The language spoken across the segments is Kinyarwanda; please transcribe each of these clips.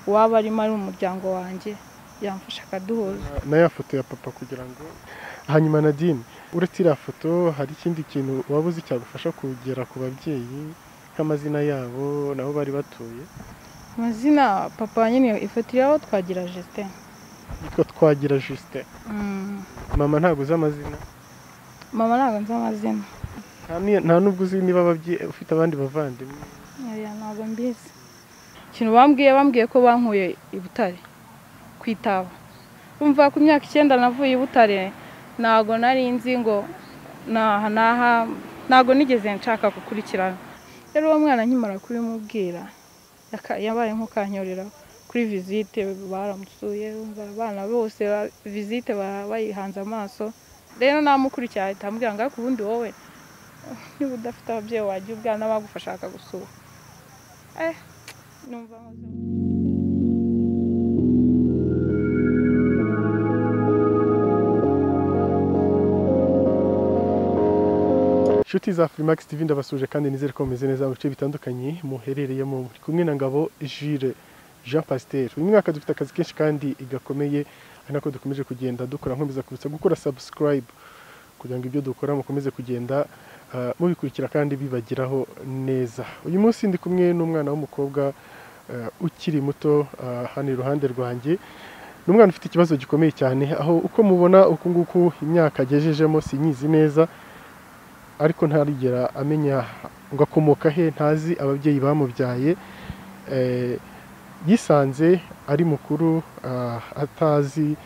uwaba arimo ari umuryango wanjye yamfasha akaduhuza na ya foto ya papa kugira ngo hanyuma nadine uretse iriya foto hari ikindi kintu waba uzi cyagufasha kugera ku babyeyi nk'amazina yabo nabo bari batuye amazina papa nyine ifoto iriho twagira Justin yitwa twagira Justin Mm, mama ntabwo uzi amazina mama ntabwo nzi amazina Nta ni- nta n'ubwo uzi niba ababyeyi ufite abandi bavandimwe oya ntabwo mbizi ikintu bambwiye bambwiye ko bankuye i butare ku itaba bumva ku myaka icyenda navuye i butare ntabwo nari nzi ngo naha naha ntabwo nigeze nshaka gukurikirana rero uwo mwana nkimara kubimubwira yaka- yabaye nk'ukanyorera kuri visite baramusuye bumva abana bose ba- visite ba- bayihanze amaso rero namukurikiye ahita ambwira ngo ariko ubundi wowe niba udafite ababyeyi wagira ubwana bagufasha bakagusura eh numva nkoze inshuti za Freemax TV ndabasuje kandi nizere ko mumeze neza mu bice bitandukanye muherereyemo muri kumwe na Ngabo Jules Jean Pasteur uyu mwaka dufite akazi kenshi kandi gakomeye ari nako dukomeje kugenda dukora nkomeza kubitsa gukora subscribe kugira ngo ibyo dukora mukomeze kugenda ah, mubikurikira kandi bibagiraho neza uyu munsi ndi kumwe n'umwana w'umukobwa ah, ukiri muto ah, hano iruhande rwanjye ni umwana ufite ikibazo gikomeye cyane aho uko mubona uku nguku imyaka agejejemo sinyizi neza ariko ntarigera amenya ngo akomoka he ntazi ababyeyi bamubyaye Eh, yisanze ari mukuru ah, atazi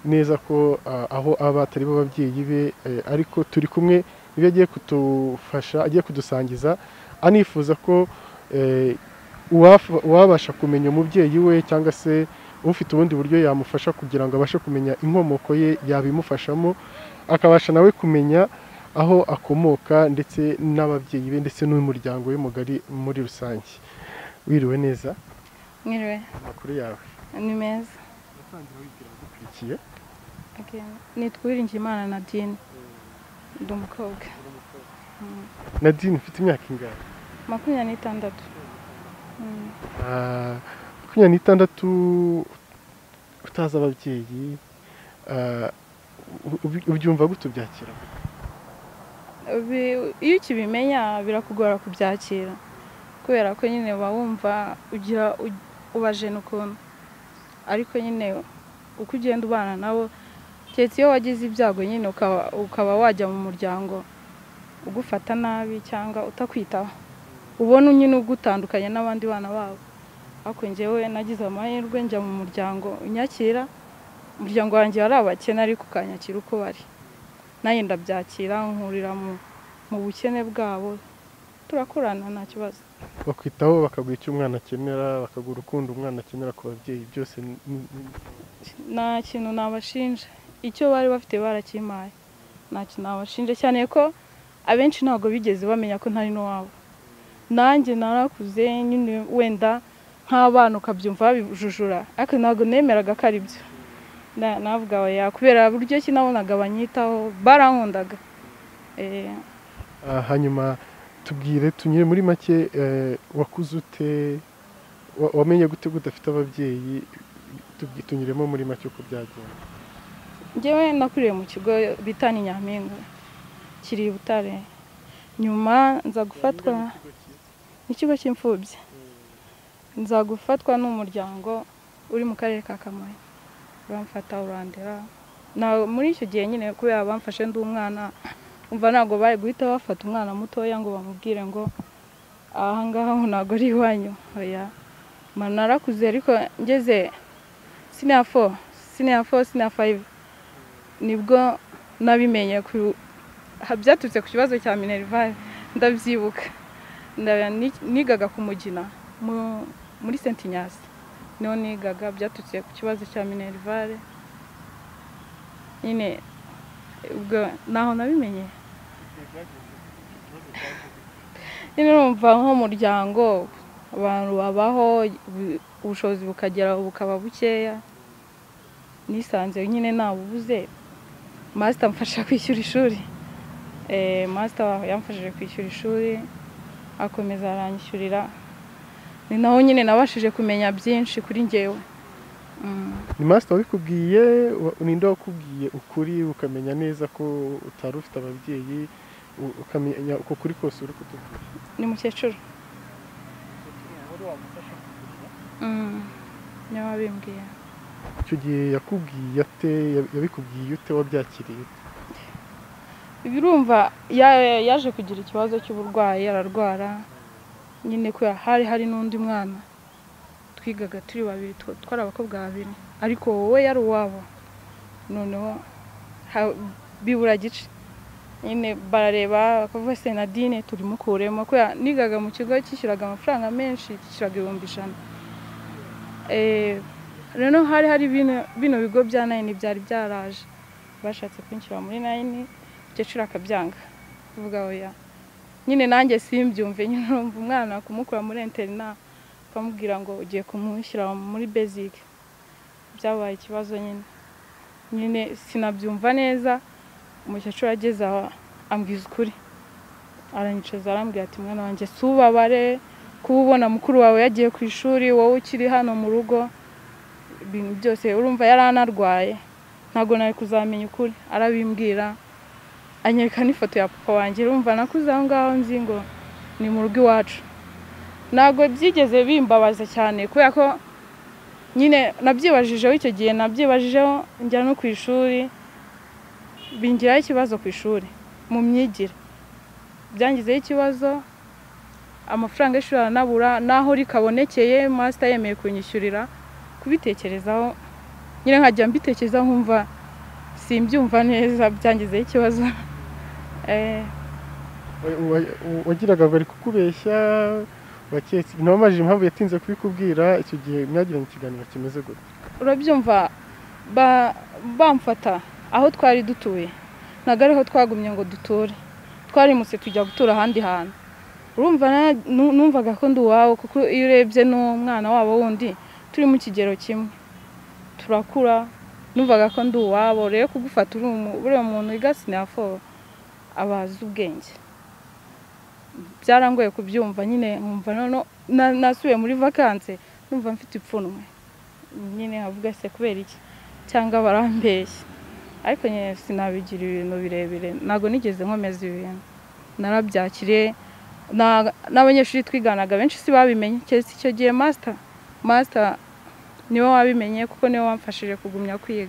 neza ko ah, aho aba atari bo ababyeyi be eh, ariko turi kumwe nibyo agiye kudufasha agiye kudusangiza anifuza ko eh, uwaf- uwabasha kumenya umubyeyi we cyangwa se ufite ubundi buryo yamufasha kugira ngo abashe kumenya inkomoko ye yabimufashamo akabasha nawe kumenya aho akomoka ndetse n'ababyeyi be ndetse n'umuryango we mugari muri rusange wiriwe neza mwiriwe amakuru yawe ni meza akurikiye Okay. nitwa Uwiringiyimana Nadine ndi umukobwa Mm, nadine ufite imyaka ingahe makumyabiri n'itandatu Mm, Ah, makumyabiri n'itandatu utazi ababyeyi ah, u- ubi- ubyumva gute ubyakira bi- iyo ukibimenya birakugora kubyakira kubera ko nyine uba wumva ugira u- ubajena ukuntu ariko nyine uko ugenda ubana nabo keretse iyo wagize ibyago nyine ukaba- ukaba wajya mu muryango ugufata nabi cyangwa utakwitaho ubona nyine ugutandukanye n'abandi bana babo ariko njyewe nagize amahirwe njya mu muryango unyakira umuryango wanjye wari abakene ariko ukanyakira uko bari nanjye ndabyakira nkurira mu, mu bukene bwabo turakorana nta kibazo bakwitaho bakaguha icyo umwana akenera bakaguha urukundo umwana akenera ku babyeyi byose ni- ni- ni- nta kintu nabashinja icyo bari bafite barakimpaye nta kintu nabashinja cyane ko abenshi ntabwo bigeze bamenya ko ntari n'uwabo nanjye narakuze nyine wenda nk'abana ukabyumva babijujura ariko ntabwo nemeraga ko ari byo Na- navuga oya kubera buryo ki nabonaga banyitaho barankundaga Eh, Ah, hanyuma tubwire tunyure muri make eh, wakuze ute wa- wamenye gute gute udafite ababyeyi tubwi- tunyuremo muri make uko byagenda njyewe nakuriye mu kigo bita ni nyampinga kiri i butare nyuma nza gufatwa n'ikigo cy'imfubyi nza gufatwa n'umuryango uri mu karere ka kamonyi bamfata urandera na muri icyo gihe nyine kubera bamfashe ndi umwana umva ntabwo bari guhita bafata umwana mutoya ngo bamubwire ngo ahangaha ngo ntabwo ari iwanyu oya mba narakuze ariko ngeze siniya fo siniya fo siniya fayive nibwo nabimenye ku ha- byaturutse ku kibazo cya minerivare ndabyibuka Nda- ni- nigaga ku mugina mu- muri senti nyasi niho nigaga byaturutse ku kibazo cya minerivare nyine ubwo naho nabimenye nyine urumva nk'umuryango abantu babaho ubu- ubushobozi bukagera bukaba bukeya nisanze nyine ntabubuze masita amfasha kwishyura ishuri masita yamfashije kwishyura ishuri akomeza aranyishyurira ni naho nyine nabashije kumenya byinshi kuri ngewe Mm. ni masita wabikubwiye wa- ninde wakubwiye ukuri ukamenya neza ko utari ufite ababyeyi u- ukamenya uko kuri kose uri kutubwira ni mukecuru Mm. niwe wabimbwiye icyo gihe yakubwiye ate Ya- yabikubwiye ute wabyakiriye birumva ya- yaje kugira ikibazo cy'uburwayi ararwara nyine ko hari hari n'undi mwana twigaga turi babiri twa- twari abakobwa babiri ariko wowe yari uwabo noneho ha- bibura gice nyine barareba bakavuga se nadine turimukuremo ko ya- nigaga mu kigo cyishyuraga amafaranga menshi cyishyuraga ibihumbi ijana Eh, rero hari hari bino- bino bigo bya nayini byari byaraje bashatse kwinjira muri nayini umukecuru akabyanga avuga oya nyine nanjye simbyumve nyine urumva umwana kumukura muri interina ukamubwira ngo ugiye kumushyira muri basic byabaye ikibazo nyine nyine sinabyumva neza umukecuru ageze aha ambwiza ukuri aranyicaza arambwira ati mwana wanjye si ubabare kuba ubona mukuru wawe yagiye ku ishuri wowe ukiri hano mu rugo ibintu byose urumva yari anarwaye ntabwo nari kuzamenya ukuri arabimbwira anyereka n'ifoto ya papa wanjye urumva nakuze aho ngaho nzi ngo ni mu rugo iwacu ntabwo byigeze bimbabaza cyane kubera ko nyine nabyibajijeho icyo gihe nabyibajijeho njya no ku ishuri bingiraho ikibazo ku ishuri mu myigire byangizeho ikibazo amafaranga y'ishuri aranabura n'aho rikabonekeye masita yemeye kunyishyurira kubitekerezaho nyine nkajya mbitekerezaho nkumva simbyumva neza byangizeho ikibazo Eh, Wa- wa- wa- wagiraga ngo ari kukubeshya waketse ntabamajije impamvu yatinze kubikubwira icyo gihe mwagiranye ikiganiro kimeze gutya urabyumva ba- bamfata aho twari dutuye ntabwo ariho twagumye ngo duture twarimutse tujya gutura ahandi hantu urumva na- nu- numvaga ko ndi uwawe kuko iyo urebye n'umwana wabo wundi turi mu kigero kimwe turakura numvaga ko ndi uwabo rero kugufata uri umu- uri umuntu igasi nafo abazi ubwenge byarangoye kubyumva nyine nkumva noneho na- nasubiye muri vakanse numva mfite ipfunwe nyine avuga se kubera iki cyangwa barambeshya ariko nyine sinabigira ibintu birebire ntabwo nigeze nkomeza ibintu narabyakiriye Na- n'abanyeshuri twiganaga benshi si babimenye keretse icyo gihe masita masita niwe wabimenye kuko niwe wamfashije kugumya kwiga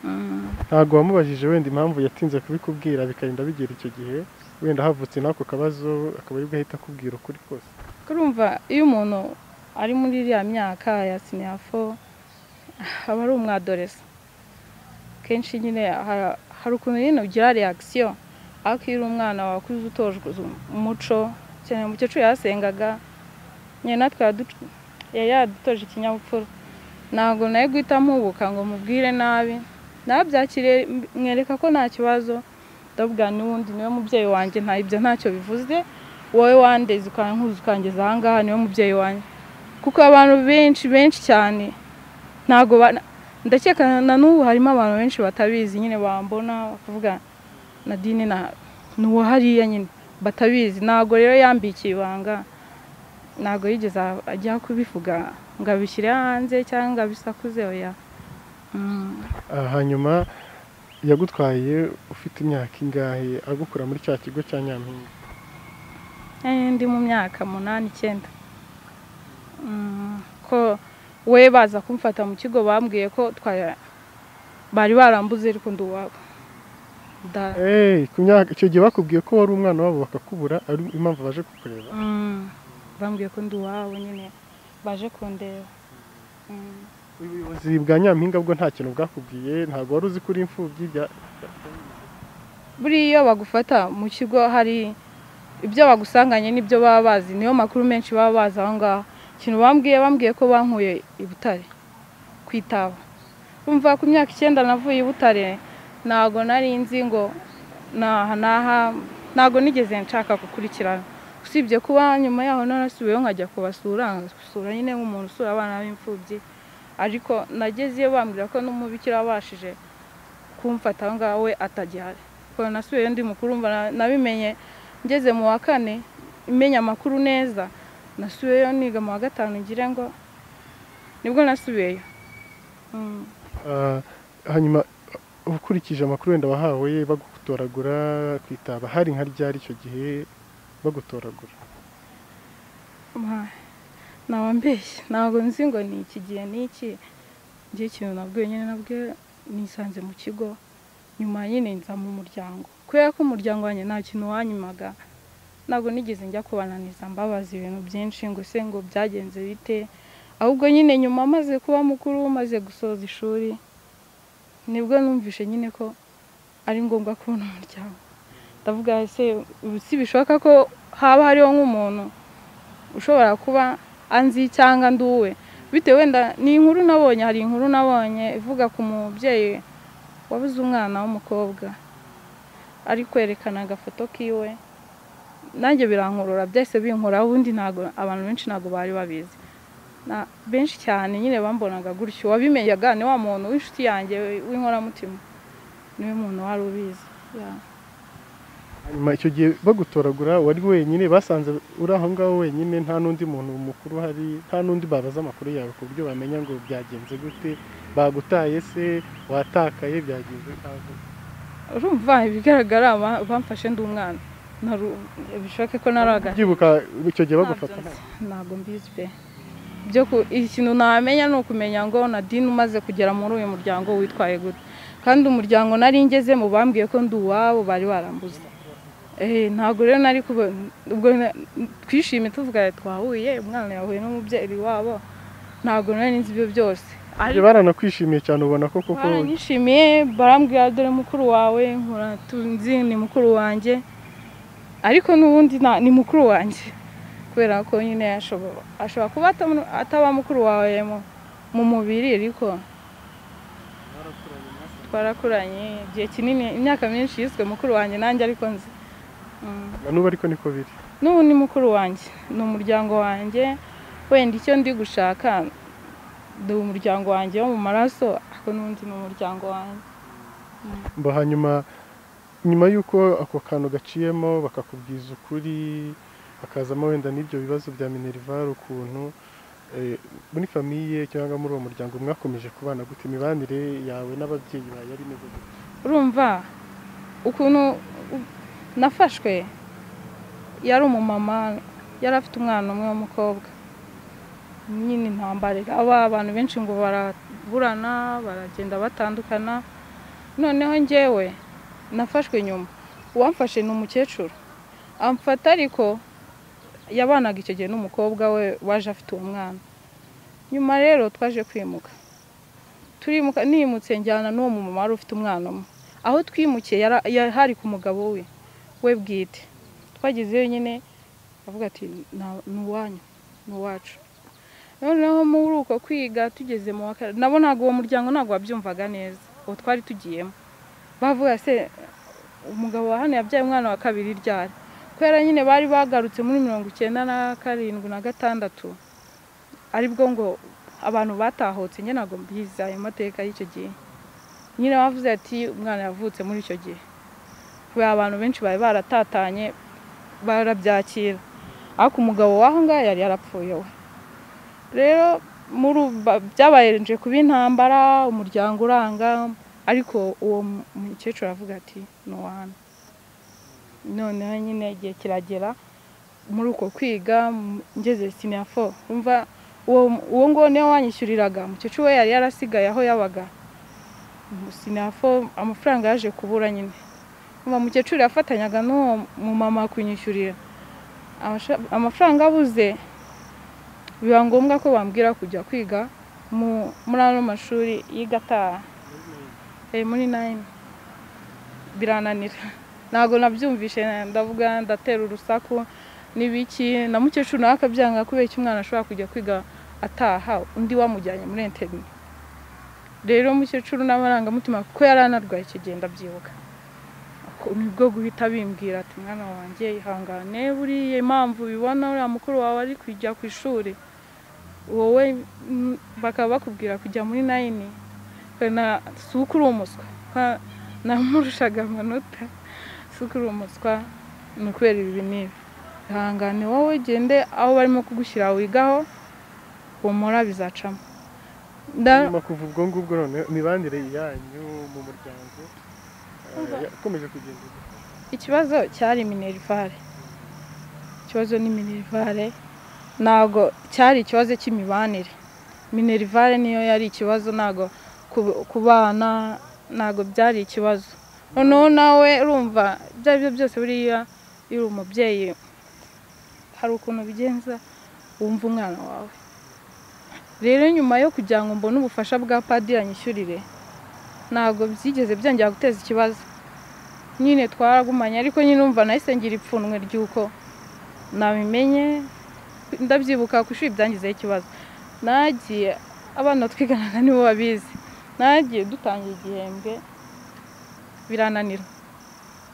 Mm. ntabwo wamubajije wenda impamvu yatinze kubikubwira bikarinda bigera icyo gihe wenda havutse n'ako kabazo akaba aribwo ahita akubwira ukuri kose urumva iyo umuntu ari muri iriya myaka ya siniyafo aba ari umwadoresa kenshi nyine ha- hari ukuntu nyine ugira reakisiyo ariko iyo uri umwana wakuze utojwe uzu- umuco cyane umukecuru yasengaga nyine natwe yadu- yari yadutoje ikinyabupfura ntabwo nawe guhita mpubuka ngo mubwire nabi nabyakiriye m- mwereka ko nta kibazo ndabwira n'ubundi niwe mubyeyi wanjye nta ibyo ntacyo bivuze wowe wandeze ukankuza ukangeza aha ngaha niwe mubyeyi wanjye kuko abantu benshi benshi cyane ntabwo ba- ndakeka na n'ubu harimo abantu benshi batabizi nyine bambona bakavuga nadine na ni uwo hariya nyine batabizi ntabwo rero yambikiye ibanga ntabwo yigeze ajya kubivuga ngo abishyire hanze cyangwa ngo abisakuze oya Mm. Ah, hanyuma yagutwaye ufite imyaka ingahe agukura muri cya kigo cya nyampinga Eh, ndi mu myaka munani icyenda Mm, ko we baza kumfata mu kigo bambwiye ko twa- bari barambuze ariko ndi uwabo Da- Hey, ku myaka icyo gihe bakubwiye ko wari umwana wabo bakakubura ari impamvu baje kukureba Mm, bambwiye ko ndi uwabo nyine baje kundeba Mm. ubuyobozi bwa nyampinga bwo nta kintu bwakubwiye ntabwo wari uzi kuri imfubyi bya- buriya bagufata mu kigo hari ibyo bagusanganye n'ibyo baba bazi niyo makuru menshi baba bazi aho ngaho ikintu bambwiye bambwiye ko bankuye i butare ku itaba umva ku myaka icyenda navuye i butare ntabwo nari nzi ngo naha naha ntabwo nigeze nshaka gukurikirana usibye kuba nyuma yaho narasubiyeho nkajya kubasura gusura nyine nk'umuntu usura abana b'imfubyi ariko nagezeyo bambwira ko n'umubikira wabashije kumfata aho ngaho we atagihari kuko nasubiyeyo ndi mukuru mba na- nabimenye ngeze mu wa kane menya amakuru neza nasubiyeyo niga mu wa gatanu ngire ngo nibwo nasubiyeyo Mm. Ah, hanyuma ukurikije amakuru wenda wahawe bagutoragura ku itaba hari nka ryari icyo gihe bagutoragura Ma- ntawambeshye ntabwo nzi ngo ni iki gihe n'iki njye ikintu nabwiwe nyine nabwe nisanze mu kigo nyuma nyine nza mu muryango kubera ko umuryango wanjye nta kintu wanyumaga ntabwo nigeze njya kubananiza mbabaza ibintu byinshi ngo se ngo byagenze bite ahubwo nyine nyuma maze kuba mukuru maze gusoza ishuri nibwo numvishe nyine ko ari ngombwa kubona umuryango ndavuga ese ubu si bishoboka ko haba hariho nk'umuntu ushobora kuba anzi cyangwa nduwe bitewe wenda ni inkuru nabonye hari inkuru nabonye ivuga ku mubyeyi wabuze umwana w'umukobwa ari kwerekana agafoto kiwe nanjye birankurura byahise binkuraho ubundi ntabwo abantu benshi ntabwo bari babizi Na- benshi cyane nyine bambonaga gutyo wabimenyaga ni wa muntu w'inshuti yanjye w'inkoramutima niwe muntu wari ubizi Yeah. hanyuma icyo gihe bagutoragura wari wenyine basanze uri aho ngaho wenyine nta n'undi muntu mukuru hari nta n'undi babaza amakuru yawe ku buryo bamenya ngo byagenze gute bagutaye se watakaye byagenze nkaho urumva ibigaragara ba- bamfashe ndi umwana Naru- bishoboke ko naraga ubyibuka icyo gihe bagufata Ntabyo nzi. ntabwo mbizi pe byo ku ikintu namenya ni ukumenya ngo nadine umaze kugera muri uyu muryango witwaye gute kandi umuryango nari ngezemo bambwiye ko ndi uwabo bari barambuze Eh, ntabwo rero nari kuba ubwo na- twishimye tuvuga ati, twahuye umwana yahuye n'umubyeyi wabo ntabwo nari nzi ibyo byose ntabyo baranakwishimiye cyane ubona ko koko baranyishimiye barambwira dore mukuru wawe nkora tunzi ni mukuru wanjye ariko n'ubundi nta- ni mukuru wanjye kubera ko nyine ashobora ashobora kuba atam- ataba mukuru wawe mu- mu mubiri ariko twarakuranye igihe kinini imyaka myinshi yiswe mukuru wanjye nanjye ariko nzi Mm. na n'ubu ariko niko biri n'ubu ni mukuru wanjye ni umuryango wanjye wenda icyo ndi gushaka ni umuryango wanjye wo mu maraso ariko n'undi ni umuryango wanjye mba hanyuma nyuma y'uko ako kantu gaciyemo bakakubwiza ukuri hakazamo wenda n'ibyo bibazo bya minerivare ukuntu eh, muri famiye cyangwa muri uwo muryango mwakomeje kubana gute imibanire yawe n'ababyeyi bawe yari imeze gute urumva ukuntu u- nafashwe yari umumama yari afite umwana umwe w'umukobwa nyine intambara aba abantu benshi ngo baraburana baragenda batandukana noneho njyewe nafashwe nyuma uwamfashe ni umukecuru amfata ariko yabanaga icyo gihe n'umukobwa we waje afite uwo mwana nyuma rero twaje kwimuka turimuka nimutse njyana n'uwo mumama wari ufite umwana umwe aho twimukiye yara- ya- hari ku mugabo we we bwite twagezeyo nyine avuga ati "Na- ni uwanyu ni uwacu noneho muri uko kwiga tugeze mu wa kane nabo ntabwo uwo muryango ntabwo wabyumvaga neza uwo twari tugiyemo bavuga se umugabo wa hano yabyaye umwana wa kabiri ryari kubera nyine bari bagarutse muri mirongo icyenda na karindwi na gatandatu aribwo ngo abantu batahotse nyine ntabwo mbizi ayo mateka y'icyo gihe nyine bavuze ati umwana yavutse muri icyo gihe kubera abantu benshi bari baratatanye barabyakira ariko umugabo w'aho ngaho yari yarapfuye we rero muri ubu ba- byabayeje kuba intambara umuryango uranga ariko uwo mu- mukecuru aravuga ati ni uwana noneho nyine igihe kiragera muri uko kwiga m- ngeze sinafo umva uwo uwo nguwo niwe wanyishyuriraga umukecuru we yari yarasigaye aho yabaga sinafo amafaranga yaje kubura nyine uwo mukecuru yafatanyaga n'uwo mumama kunyishyurira Amasha- amafaranga abuze biba ngombwa ko bambwira kujya kwiga mu- muri ano mashuri y'igataha Eh, muri nayini birananira ntabwo nabyumvishe ndavuga ndatera urusaku n'ibiki na mukecuru nawe akabyanga kubera iki umwana ashobora kujya kwiga ataha undi wamujyanye muri interineti rero umukecuru n'amarangamutima kuko yari anarwaye icyo gihe ndabyibuka Ako- nibwo guhita bimbwira ati mwana wanjye ihangane buriya impamvu ubibona uriya mukuru wawe ari kujya ku ishuri wowe mm, bakaba bakubwira kujya muri nayini na- si uko uri umuswa Ka- namurushaga amanota si uko uri umuswa ni ukubera ibi n'ibi ihangane wowe ugende aho barimo kugushyira wigaho humura bizacamo Nda- nyuma kuva ubwo ngubwo none imibanire yanyu mu muryango eh, yakomeje kugenda ite? ikibazo cyari minerivare ikibazo ni minerivare ntabwo cyari ikibazo cy'imibanire minerivare niyo yari ikibazo ntabwo ku- ku bana ntabwo byari ikibazo noneho nawe urumva ibyo ari byo byose buriya iyo uri umubyeyi hari ukuntu ubigenza wumva umwana wawe rero nyuma yo kugira ngo mbone ubufasha bwa padiri anyishyurire ntabwo byigeze byongera guteza ikibazo nyine twaragumanye ariko nyine umva nahise ngira ipfunwe ry'uko nabimenye ndabyibuka ku ishuri byangizeho ikibazo nagiye abana twiganaga nibo babizi nagiye dutangiye igihembwe birananira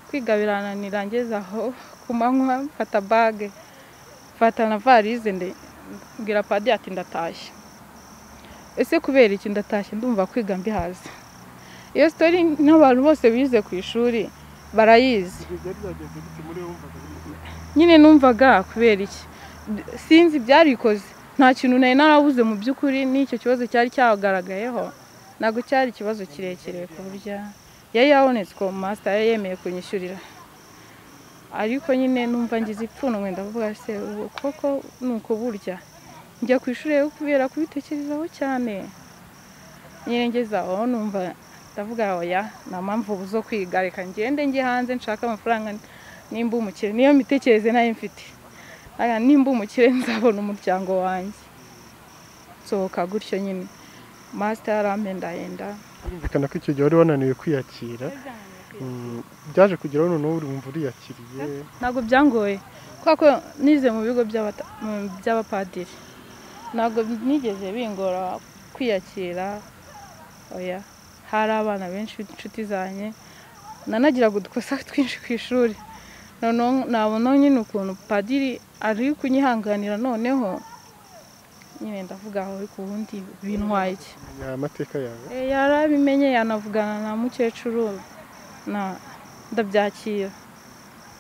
kwiga birananira ngeze aho ku manywa mfata bage mfata na varize nde- mbwira padiri ati ndatashye ese kubera iki ndatashye ndumva kwiga mbihaze iyo sitori n'abantu bose bize ku ishuri barayizi Ibyo byari byagenze gute muri wowe wumvaga bimeze gute? nyine numvaga kubera iki sinzi ibyarikoze nta kintu nari narabuze mu by'ukuri n'icyo kibazo cyari cyagaragayeho ntabwo cyari ikibazo kirekire ku buryo yari yabonetse ko masita yari yemeye kunyishyurira ariko nyine numva ngize ipfunwe ndavuga se ubu koko ni uko burya njya ku ishuri rero kubera kubitekerezaho cyane nyine ngeze aho numva ndavuga oya nta mpamvu ubu zo kwiga reka ngende njye hanze nshake amafaranga nimba umukire niyo mitekerereze nayo mfite Aya, nimba umukire nzabona umuryango wanjye nsohoka gutyo nyine masita yaramendahenda birumvikana ko icyo gihe wari wananiwe kwiyakira Mm, byaje kugeraho noneho uri wumva uriyakiriye ntabwo byangoye kubera ko nize mu bigo by'abata- mu by'abapadiri ntabwo nigeze bingora kwiyakira oya hari abana benshi b'inshuti zanjye nanagiraga udukosa twinshi ku ishuri noneho nabona nyine ukuntu padiri ari kunyihanganira noneho nyine ndavuga aho ku wundi bintwaye iki umenya amateka yawe Eh, yarabimenye yanavugana na mukecuru na ndabyakira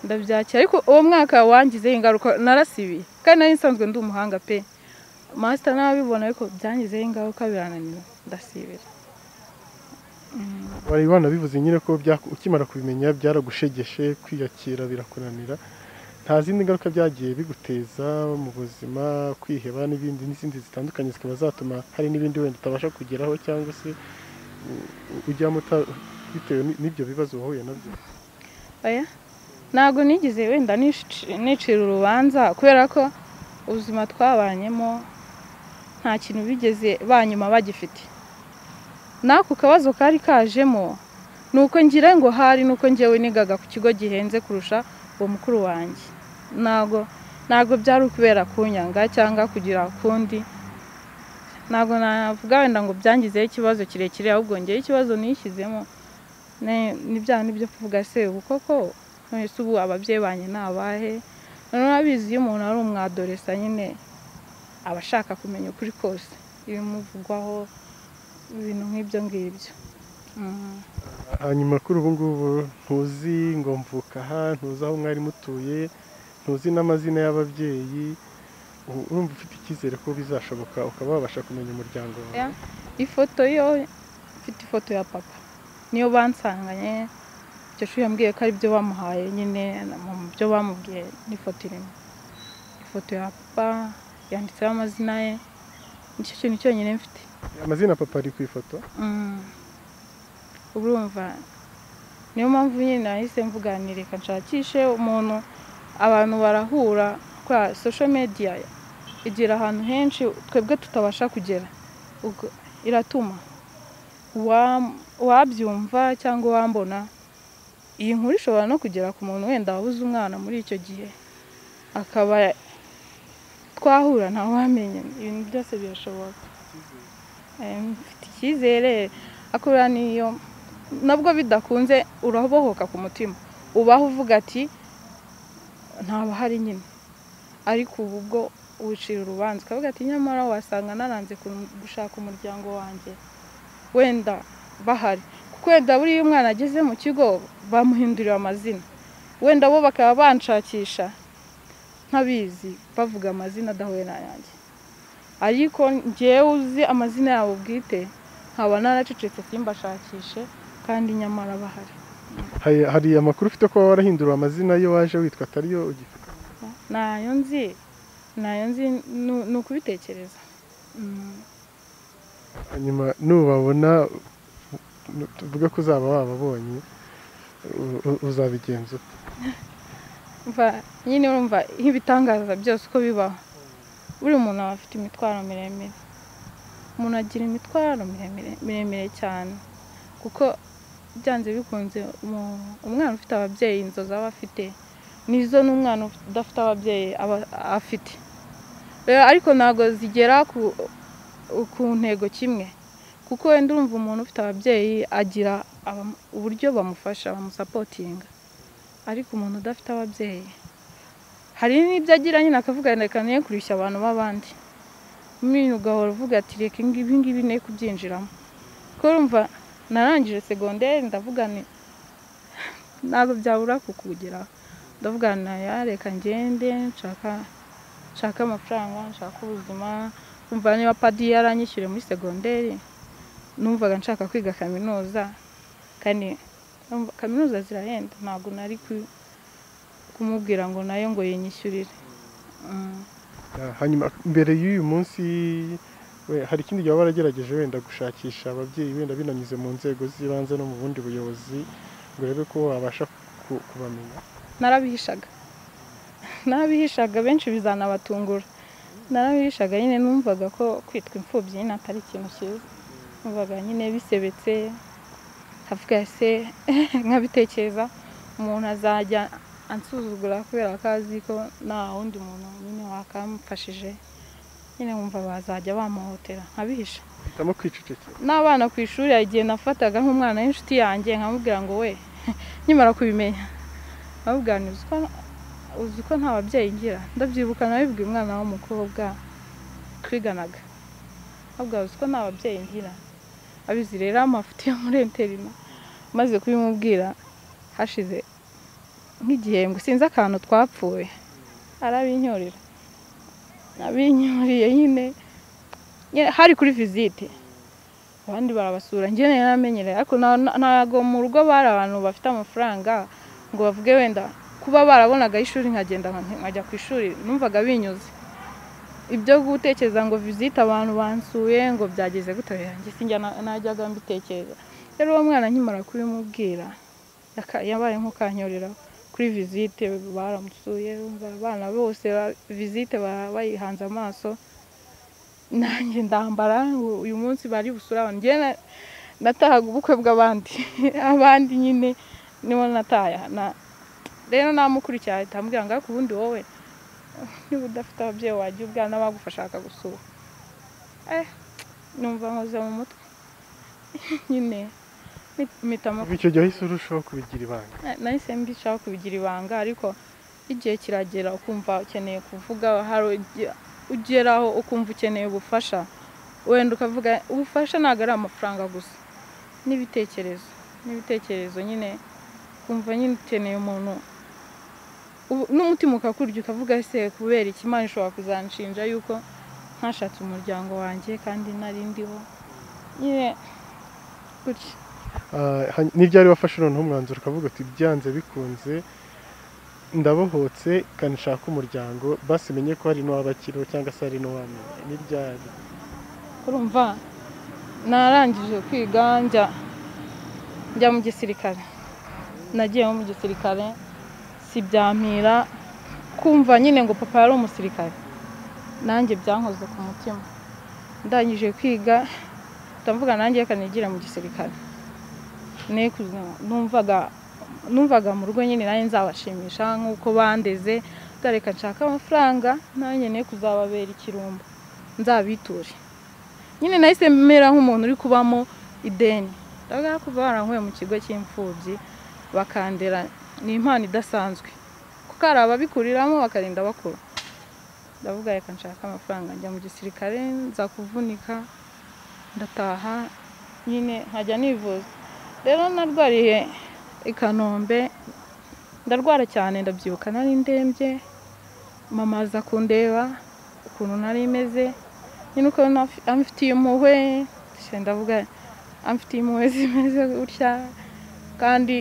ndabyakira ariko uwo mwaka wangizeho ingaruka narasibiye kandi nari nsanzwe ndi umuhanga pe masita nabibona ariko byangizeho ingaruka birananira ndasibira wari wanabivuze nyine ko bya- ukimara kubimenya byaragushegeshe kwiyakira birakunanira nta zindi ngaruka byagiye biguteza mu buzima kwiheba n'ibindi n'izindi zitandukanye zikaba zatuma hari n'ibindi wenda utabasha kugeraho cyangwa se u- u- ujyamo uta- bitewe n- n'ibyo bibazo wahuye nabyo oya ntabwo nigize wenda nici- nicira urubanza kubera ko ubuzima twabanyemo nta kintu bigeze banyuma bagifite n'ako kabazo kari kajemo ni uko ngira ngo hari nuko njyewe nigaga ku kigo gihenze kurusha uwo mukuru wanjye ntabwo ntabwo byari ukubera kunyanga cyangwa kugira ukundi ntabwo navuga wenda ngo byangizeho ikibazo kirekire ahubwo ngewe ikibazo nishyizemo Ne- ni bya ni byo kuvuga se ubu koko none se ubu ababyeyi banjye ni abahe noneho urabizi iyo umuntu ari umwadoresa nyine aba ashaka kumenya ukuri kose ibimuvugwaho ibintu nk'ibyo ngibyo Mm. hanyuma kuri ubu ngubu ntuzi ngo mvuka aha ntuzi aho mwari mutuye ntuzi n'amazina y'ababyeyi u- urumva ufite icyizere ko bizashoboka ukaba wabasha kumenya umuryango wawe Ya. ifoto yo mfite ifoto ya papa niyo bansanganye icyo shuri yambwiye ko ari byo bamuhaye nyine na- mu byo bamubwiye n'ifoto irimo ifoto ya papa yanditseho amazina ye nicyo kintu cyonyine mfite amazina papa ari ku ifoto Mm. urumva niyo mpamvu nyine nahise mvuganira reka nshakishe umuntu abantu barahura kwa social media igera ahantu henshi twebwe tutabasha kugera Ubwo iratuma uwa- uwabyumva cyangwa uwambona iyi nkuru ishobora no kugera ku muntu wenda wabuze umwana muri icyo gihe akaba twahura ntawamenya ibintu byose birashoboka Eh, mfite icyizere akorera niyo nabwo bidakunze urabohoka ku mutima ubaho uvuga ati ntabahari nyine ariko ubu bwo wicira urubanza ukavuga ati nyamara wasanga naranze ku- gushaka umuryango wanjye wenda bahari kuko wenda buriya umwana ageze mu kigo bamuhindurira amazina wenda bo bakaba banshakisha ntabizi bavuga amazina adahuye n'ayanjye ariko njyewe uzi amazina yabo bwite nkaba naracecetse simbashakishe kandi nyamara bahari Hari, hari amakuru ufite ko warahindura amazina yo waje witwa atariyo ugifite ntayo nzi ntayo nzi ni- ni ukubitekereza Mm. hanyuma nubabona nu- tuvuge ko uzaba wababonye u- u- uzabigenza ute Umva, nyine urumva nk'ibitangaza byose uko bibaho buri muntu aba afite imitwaro miremire umuntu agira imitwaro miremire miremire cyane kuko byanze bikunze umu- umwana ufite ababyeyi inzozi aba afite nizo n'umwana uf- udafite ababyeyi aba afite rero ariko ntabwo zigera ku, ku ntego kimwe kuko wenda urumva umuntu ufite ababyeyi agira abam- uburyo bamufasha bamusapotinga ariko umuntu udafite ababyeyi hari n'ibyo agira nyine akavuga reka ne kurushya abantu b'abandi nyine ugahora uvuga ati reka ingi- ibi ngibi ne kubyinjiramo kuko urumva narangije segonderi ndavuga ni ntabwo byabura kukugeraho ndavuga naya reka ngende nshaka nshaka amafaranga nshaka ubuzima numva niba padi yaranyishyuye muri segonderi numvaga nshaka kwiga kaminuza kandi Urumva, kaminuza zirahenda ntabwo nari ku- kumubwira ngo nayo ngo yinyishyurire Mm. Ah, hanyuma mbere y'uyu munsi we- hari ikindi gihe waba waragerageje wenda gushakisha ababyeyi wenda binanyuze mu nzego z'ibanze no mu bundi buyobozi ngo urebe ko wabasha ku- kubamenya narabihishaga narabihishaga benshi bizanabatungura narabihishaga nyine numvaga ko kwitwa imfubyi nyine atari ikintu cyiza numvaga nyine bisebetse nkavuga se nkabitekereza umuntu azajya ansuzugura kubera ko azi ko nta wundi muntu nyine wakamfashije nyine wumva bazajya bamuhotera nkabihisha hitamo kwicecekera n'abana ku ishuri hari igihe nafataga nk'umwana w'inshuti yanjye nkamubwira ngo we nkimara kubimenya nkamubwira nti uzi ko- uzi ko nta babyeyi ngira ndabyibuka nabibwiye umwana w'umukobwa twiganaga nkamubwira uzi ko nta babyeyi ngira abizi rero amafoto yo muri interina maze kubimubwira hashize nk'igihembwe sinzi akantu twapfuye arabinyorera abinyoreye nyine Nyine hari kuri visite abandi barabasura njye nari naramenyereye ariko na- na- ntabwo mu rugo bari abantu bafite amafaranga ngo bavuge wenda kuba barabonaga ishuri nkagenda nka- nkajya ku ishuri numvaga binyuze ibyo gutekereza ngo visite abantu bansuye ngo byageze gute yanjye sinjya na- najyaga mbitekereza rero uwo mwana nkimara kubimubwira yaka- yabaye nk'ukanyorera kuri visite baramusuye urumva abana bose ba- visite ba- bayihanze amaso nanjye ndambara ngo uyu munsi bari busure abantu njye na- natahaga ubukwe bw'abandi abandi nyine nibo nataya na- rero namukurikiye ahita ambwira ngo ariko ubundi wowe niba udafite ababyeyi wajya ubwana bagufasha bakagusura eh numva nkoze mu mutwe nyine mpit- mpita mu- kuva icyo gihe wahise urushaho kubigira ibanga Na- nahise mbishaka kubigira ibanga ariko igihe kiragera ukumva ukeneye kuvuga hari ugi- ugeraho ukumva ukeneye ubufasha wenda ukavuga ubufasha ntabwo ari amafaranga gusa n'ibitekerezo n'ibitekerezo nyine ukumva nyine ukeneye umuntu Ubu- n'umutima ukakurya ukavuga ese kubera iki imana ishobora kuzanshinja yuko ntashatse umuryango wanjye kandi nari ndiho nyine gutya Ah, hany- n'ibyari wafashe noneho umwanzuro ukavuga uti byanze bikunze ndabohotse kanshaka umuryango basi menye ko hari n'uwabakiriho cyangwa se hari n'uwamenya n'ibyari urumva narangije kwiga njya njya mu gisirikare nagiye mu gisirikare si byampira kumva nyine ngo papa yari umusirikare nanjye byankoze ku mutima ndangije kwiga ndavuga nanjye reka nigire mu gisirikare Ne kuza- numvaga numvaga mu rugo nyine nanjye nzabashimisha nk'uko bandeze ndareka nshaka amafaranga nanjye ne kuzababera ikirumbo nzabiture nyine nahise mera nk'umuntu uri kubamo ideni ndavuga ko barankuye mu kigo cy'imfubyi bakandera ni impano idasanzwe kuko hari ababikuriramo bakarinda bakuru ndavuga reka nshaka amafaranga njya mu gisirikare nza kuvunika ndataha nyine nkajya nivuza rero narwariye i kanombe ndarwara cyane ndabyibuka nari ndembye mama aza kundeba ukuntu nari meze nyine ukabona afi- amfitiye impuhwe se ndavuga amfitiye impuhwe zimeze gutya kandi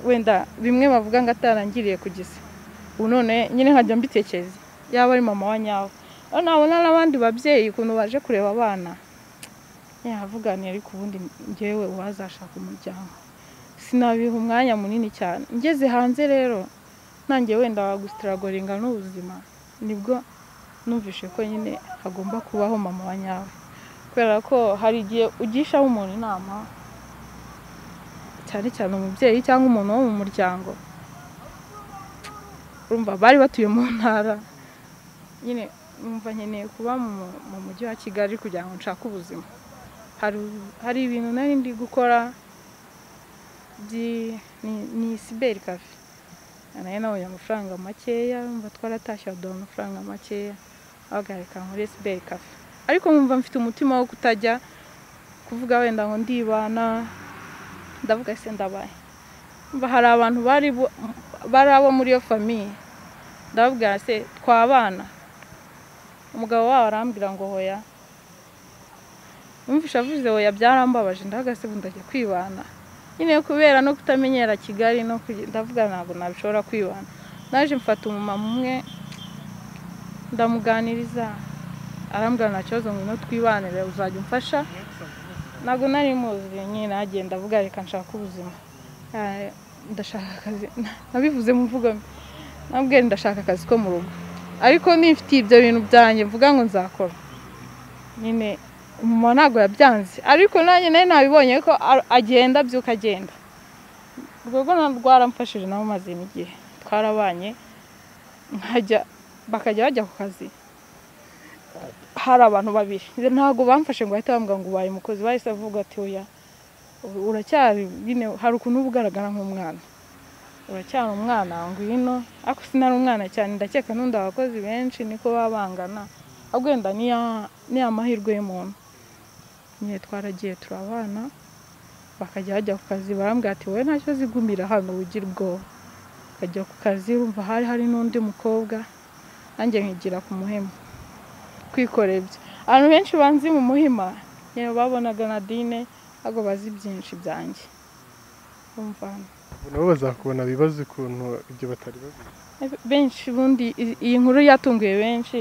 wenda bimwe bavuga ngo atarangiriye kugeza ubu none nyine nkajya mbitekereza yaba ari mama wa nyawe ariko nabona n'abandi babyeyi ukuntu baje kureba abana yavuga ni ariko ubundi njyewe uwazashaka umuryango sinabiha umwanya munini cyane ngeze hanze rero nanjye wenda wagusitiragoringa n'ubuzima nibwo numvishe ko nyine hagomba kubaho mama wa nyawe kubera ko hari igihe ugishaho umuntu inama cyane cyane umubyeyi cyangwa umuntu wo mu muryango urumva bari batuye mu ntara nyine numva nkeneye kuba mu mu mujyi wa kigali kugira ngo nshake ubuzima hari hari ibintu nari ndi gukora byi- ni- ni siberi kafe nayo nabonye amafaranga makeya numva twaratashye baduha amafaranga makeya bahagarika muri siberi kafe ariko nkumva mfite umutima wo kutajya kuvuga wenda ngo ndibana ndavuga se ndabaye Umva hari abantu bari bo- bari abo muri iyo famiye ndababwira se twabana umugabo wabo arambwira ngo hoya numvise avuze hoya byarambabaje ndahagaze ubu ndajya kwibana nyine kubera no kutamenyera kigali no kugi- ndavuga ntabwo nabishobora kwibana naje mfata umumama umwe ndamuganiriza arambwira nta kibazo ngo ngwino twibanire uzajya umfasha ntabwo nari muzi nyine nagenda avuga reka nshaka ubuzima Eh, ndashaka akazi nabivuze mu mvugo mbi nabwira ndashaka akazi ko mu rugo ariko nifitiye ibyo bintu byanjye mvuga ngo nzakora nyine umumama ntabwo yabyanze ariko nanjye nari nabibonye ko a- agenda abyuka agenda urwo rwo na- rwaramfashije nabo maze n'igihe twarabanye nkajya bakajya bajya ku kazi hari abantu babiri ntabwo bamfashe ngo bahite bambwira ngo ubaye umukozi bahise bavuga ati oya u- uracyari nyine hari ukuntu uba ugaragara nk'umwana uracyari umwana ngwino ariko sinari umwana cyane ndakeka n'undi abakozi benshi niko baba bangana ahubwo wenda ni ya- ni ya mahirwe y'umuntu nyine twaragiye turabana bakajya bajya ku kazi barambwira ati wowe ntacyo zigumira hano ugi rwoba akajya ku kazi urumva hari hari n'undi mukobwa nanjye nkigira ku muhima kwikorera ibye abantu benshi banzi mu muhima nyine babonaga na dine ntabwo bazi byinshi byanjye urumva nabo bazakubona bibaza ukuntu ibyo batari babizi benshi ubundi i- iyi nkuru yatunguye benshi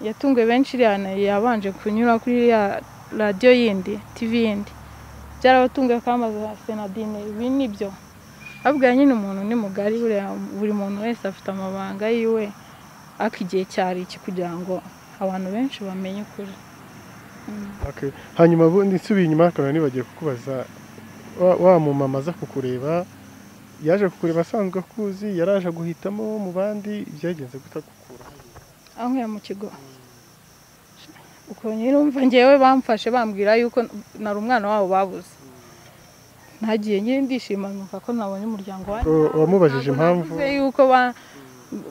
yatunguye benshi iriya na- yabanje kunyura kuri ya radiyo yindi tivi yindi byarabatunguye kamaza senadine ibi ni byo babwira nyine umuntu ni mugari buriya buri muntu wese afite amabanga yiwe ariko igihe cyari iki kugira ngo abantu benshi bamenye ukuri Okay. hanyuma ubundi nsubiye inyuma akaba nibagiye kukubaza wa- wa mumama aza kukureba yaje kukureba asanzwe akuzi yaraje guhitamo mu bandi byagenze gutagukura anywera mu kigo ukuntu urumva ngewe bamfashe bambwira yuko nari umwana wabo babuze ntagiye nyine ndishima numva ko nabonye umuryango wanjye Ko wamubajije Ntabwo impamvu navuze yuko ba-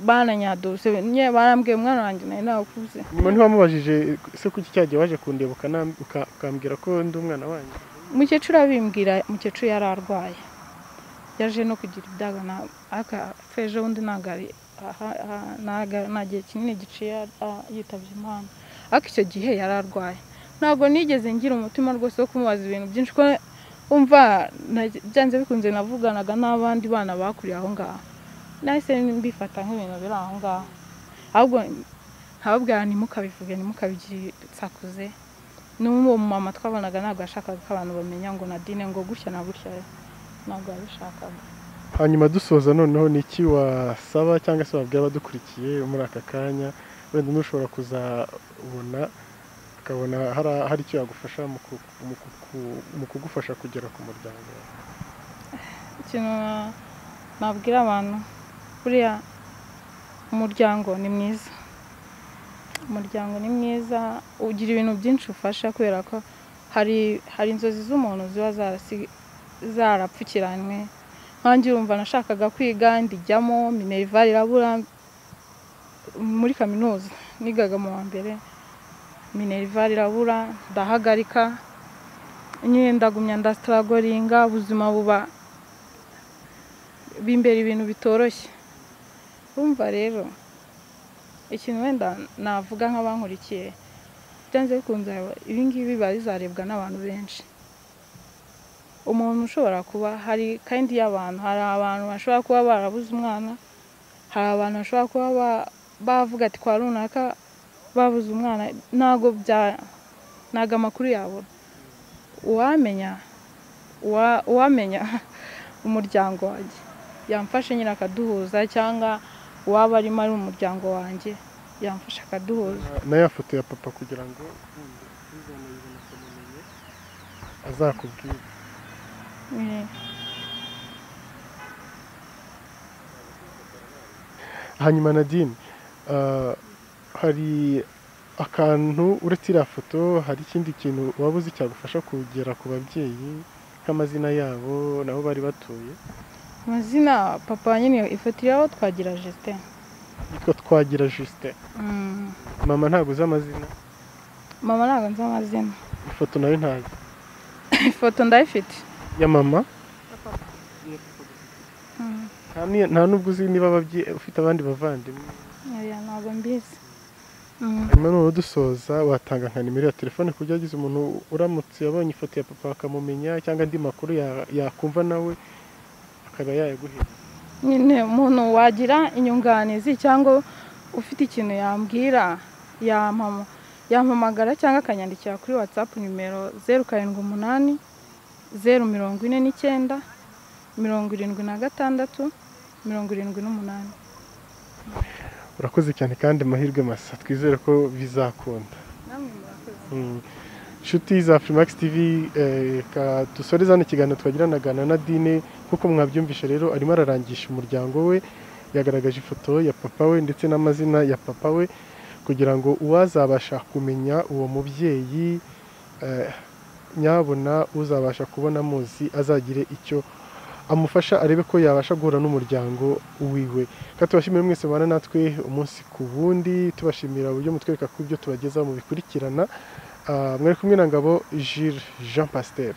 bananyaduse nyine barambwiye umwana wanjye nawe nawukuze nyuma ntiwamubajije se kuki cyagiye waje kundeba ukana- uka- ukambwira ko ndi umwana wanyu umukecuru abimbwira umukecuru yari arwaye yaje no kugira ibyago na- aka- apfa ejo bundi ntabwo ari aha- aha- ntago- nta gihe kinini giciye a- yitabye imana ariko icyo gihe yari arwaye ntabwo nigeze ngira umutima rwose wo kumubaza ibintu byinshi ko umva na- byanze bikunze navuganaga n'abandi bana bakuriye aho ngaho nahise mbifata nk'ibintu biri aho ngaho ahubwo nkababwira ntimukabivuge ntimukabigire sakuze n'uwo mumama twabonaga ntabwo yashakaga ko abantu bamenya ngo nadine ngo gutya na gutya ntabwo yabishakaga hanyuma dusoza noneho ni iki wasaba cyangwa se wabwira abadukurikiye muri aka kanya wenda nushobora kuzabona ukabona hari- hari icyo yagufasha mu ku- mu ku- ku- mu kugufasha kugera ku muryango wawe ikintu na- nabwira abantu buriya umuryango ni mwiza umuryango ni mwiza ugira ibintu byinshi ufasha kubera ko hari hari inzozi z'umuntu ziba zarasi- zarapfukiranywe nkanjye urumva nashakaga kwiga ndijyamo minerval irabura muri kaminuza nigaga mu wa mbere minerval irabura ndahagarika nyine ndagumya ndasitaragoringa ubuzima buba bimbera ibintu bitoroshye urumva rero ikintu wenda navuga nk'abankurikiye byanze bikunze ibi ngibi biba bizarebwa n'abantu benshi umuntu ushobora kuba hari kandi y'abantu hari abantu bashobora kuba barabuze umwana hari abantu bashobora kuba ba- bavuga ati kwa runaka babuze umwana ntabwo bya ntabwo amakuru yabura uwamenya uwa- uwamenya umuryango wanjye yamfashe nyine akaduhuza cyangwa uwaba arimo ari umuryango wanjye yamfashe akaduhuza na ya foto ya papa kugira ngo uzanayibona akamumenye azakubwire Eh, hanyuma nadine ah, hari akantu uretse iriya foto hari ikindi kintu waba uzi cyagufasha kugera ku babyeyi nk'amazina yabo nabo bari batuye amazina papa nyine ifoto iriho twagira jesite yitwa twagira jusite mama ntabwo uzi amazina mama ntabwo nzi amazina ifoto nayo ntazi ifoto ndayifite ya mama nta ni- nta n'ubwo uzi niba ababyeyi ufite abandi bavandimwe oya ntabwo mbizi Mm. hanyuma noneho dusoza watanga nka nimero ya telefone ku buryo yagize umuntu uramutse yabonye ifoto ya papa akamumenya cyangwa andi makuru ya- yakumva nawe akaba yayaguhera nyine umuntu wagira inyunganizi cyangwa ufite ikintu yambwira yampama yampamagara cyangwa akanyandikira kuri watsapu nimero zeru karindwi umunani zeru mirongo ine n'icyenda mirongo irindwi na gatandatu mirongo irindwi n'umunani urakoze cyane kandi mahirwe masa twizere ko bizakunda namwe murakoze Mm. inshuti za Freemax TV eh, ka- dusoreze hano ikiganiro twagiranaga na Nadine nk'uko mwabyumvishe rero arimo ararangisha umuryango we yagaragaje ifoto ya papa we ndetse n'amazina ya papa we kugira ngo uwazabasha kumenya uwo mubyeyi eh, nyabona uzabasha kubona amuzi azagire icyo amufasha arebe ko yabasha guhura n'umuryango wiwe reka tubashimire mwese mubana natwe umunsi ku wundi tubashimira uburyo mutwereka ko ibyo tubagezaho mubikurikirana Ah, mwari kumwe na ngabo Jules Jean Pasteur